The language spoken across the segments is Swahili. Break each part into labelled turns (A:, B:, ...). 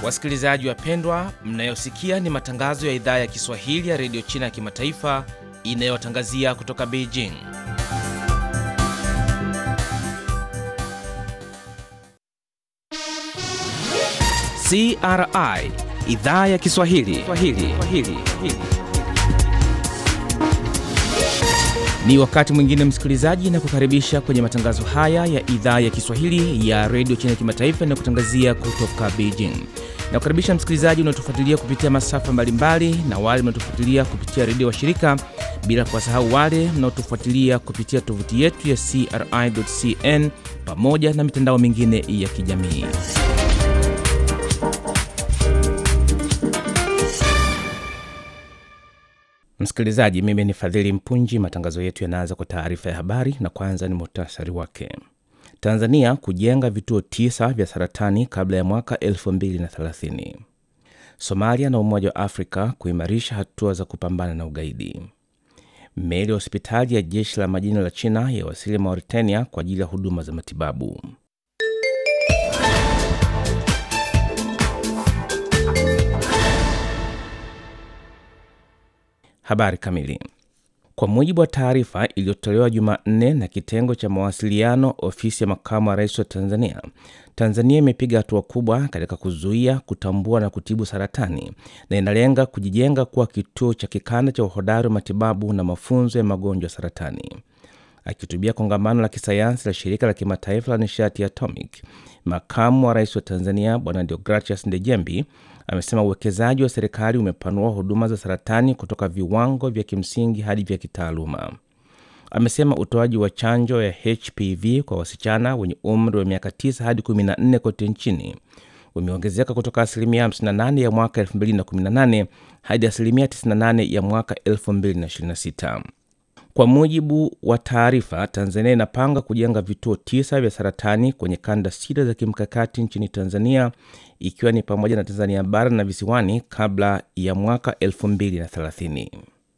A: Wasikilizaji wapendwa, mnayosikia ni matangazo ya idhaa ya Kiswahili ya redio China ya kimataifa inayotangazia kutoka Beijing. CRI idhaa ya Kiswahili Swahili. Swahili. Ni wakati mwingine msikilizaji, na kukaribisha kwenye matangazo haya ya idhaa ya Kiswahili ya redio China ya kimataifa inayokutangazia kutoka Beijing. Na kukaribisha msikilizaji unaotufuatilia kupitia masafa mbalimbali na wale mnaotufuatilia kupitia redio wa shirika, bila kuwasahau wale mnaotufuatilia kupitia tovuti yetu ya CRI.cn pamoja na mitandao mingine ya kijamii. Msikilizaji, mimi ni Fadhili Mpunji. Matangazo yetu yanaanza kwa taarifa ya habari, na kwanza ni muhtasari wake. Tanzania kujenga vituo tisa vya saratani kabla ya mwaka 2030. Somalia na Umoja wa Afrika kuimarisha hatua za kupambana na ugaidi. Meli ya hospitali ya jeshi la majini la China yawasili Mauritania kwa ajili ya huduma za matibabu. Habari kamili. Kwa mujibu wa taarifa iliyotolewa Jumanne na kitengo cha mawasiliano ofisi ya makamu wa rais wa Tanzania, Tanzania imepiga hatua kubwa katika kuzuia, kutambua na kutibu saratani na inalenga kujijenga kuwa kituo cha kikanda cha uhodari wa matibabu na mafunzo ya magonjwa ya saratani. Akihutubia kongamano la kisayansi la shirika la kimataifa la nishati ya atomic, makamu wa rais wa Tanzania Bwana Deogratias Ndejembi amesema uwekezaji wa serikali umepanua huduma za saratani kutoka viwango vya kimsingi hadi vya kitaaluma. Amesema utoaji wa chanjo ya HPV kwa wasichana wenye umri wa miaka 9 hadi 14 kote nchini umeongezeka kutoka asilimia 58 ya mwaka 2018 hadi asilimia 98 ya mwaka 2026. Kwa mujibu wa taarifa, Tanzania inapanga kujenga vituo tisa vya saratani kwenye kanda sita za kimkakati nchini Tanzania, ikiwa ni pamoja na Tanzania bara na visiwani kabla ya mwaka 2030.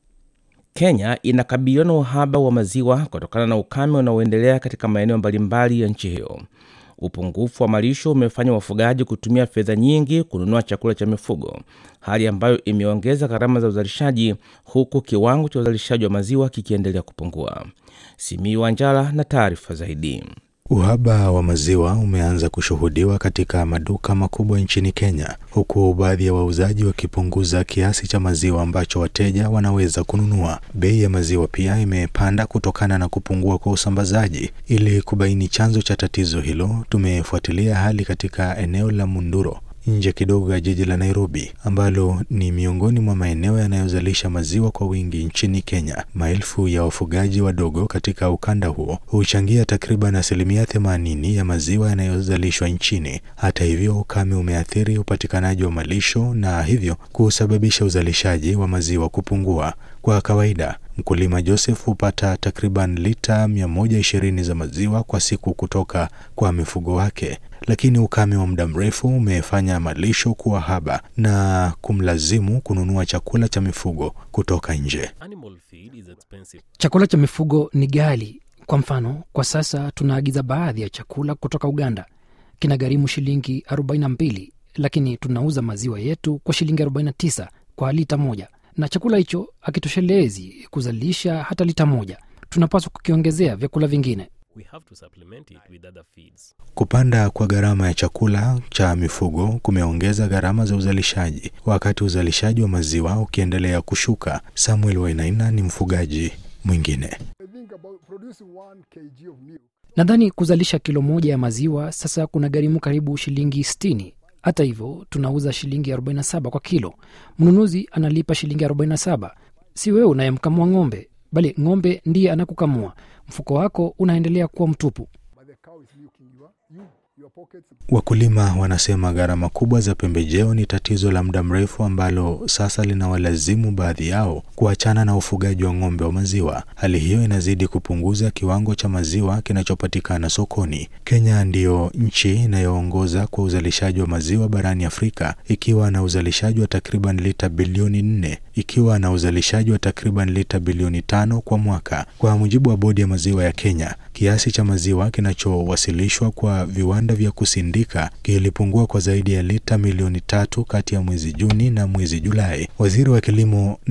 A: Kenya inakabiliwa na uhaba wa maziwa kutokana na ukame unaoendelea katika maeneo mbalimbali ya nchi hiyo. Upungufu wa malisho umefanya wafugaji kutumia fedha nyingi kununua chakula cha mifugo, hali ambayo imeongeza gharama za uzalishaji, huku kiwango cha uzalishaji wa maziwa kikiendelea kupungua. Simiyu Wanjala na taarifa zaidi.
B: Uhaba wa maziwa umeanza kushuhudiwa katika maduka makubwa nchini Kenya, huku baadhi ya wauzaji wakipunguza kiasi cha maziwa ambacho wateja wanaweza kununua. Bei ya maziwa pia imepanda kutokana na kupungua kwa usambazaji. Ili kubaini chanzo cha tatizo hilo, tumefuatilia hali katika eneo la Munduro nje kidogo ya jiji la Nairobi ambalo ni miongoni mwa maeneo yanayozalisha maziwa kwa wingi nchini Kenya. Maelfu ya wafugaji wadogo katika ukanda huo huchangia takriban asilimia themanini ya maziwa yanayozalishwa nchini. Hata hivyo, ukame umeathiri upatikanaji wa malisho na hivyo kusababisha uzalishaji wa maziwa kupungua. Kwa kawaida mkulima Joseph hupata takriban lita 120 za maziwa kwa siku kutoka kwa mifugo wake, lakini ukame wa muda mrefu umefanya malisho kuwa haba na kumlazimu kununua chakula cha mifugo kutoka nje.
C: Chakula cha mifugo ni ghali. Kwa mfano, kwa sasa tunaagiza baadhi ya chakula kutoka Uganda, kinagharimu shilingi 42, lakini tunauza maziwa yetu kwa shilingi 49 kwa lita moja na chakula hicho hakitoshelezi kuzalisha hata lita moja. Tunapaswa kukiongezea vyakula vingine.
D: We have to supplement it with other feeds.
B: Kupanda kwa gharama ya chakula cha mifugo kumeongeza gharama za uzalishaji, wakati uzalishaji wa maziwa ukiendelea kushuka. Samuel Wainaina ni mfugaji mwingine.
C: Nadhani kuzalisha kilo moja ya maziwa sasa kuna gharimu karibu shilingi 60. Hata hivyo tunauza shilingi 47 kwa kilo. Mnunuzi analipa shilingi 47. Si wewe unayemkamua ng'ombe, bali ng'ombe ndiye anakukamua. Mfuko wako unaendelea kuwa mtupu.
B: Wakulima wanasema gharama kubwa za pembejeo ni tatizo la muda mrefu ambalo sasa linawalazimu baadhi yao kuachana na ufugaji wa ng'ombe wa maziwa. Hali hiyo inazidi kupunguza kiwango cha maziwa kinachopatikana sokoni. Kenya ndiyo nchi inayoongoza kwa uzalishaji wa maziwa barani Afrika ikiwa na uzalishaji wa takriban lita bilioni nne ikiwa na uzalishaji wa takriban lita bilioni tano kwa mwaka. Kwa mujibu wa bodi ya maziwa ya Kenya, kiasi cha maziwa kinachowasilishwa kwa viwanda vya kusindika kilipungua kwa zaidi ya lita milioni tatu kati ya mwezi Juni na mwezi Julai. Waziri wa kilimo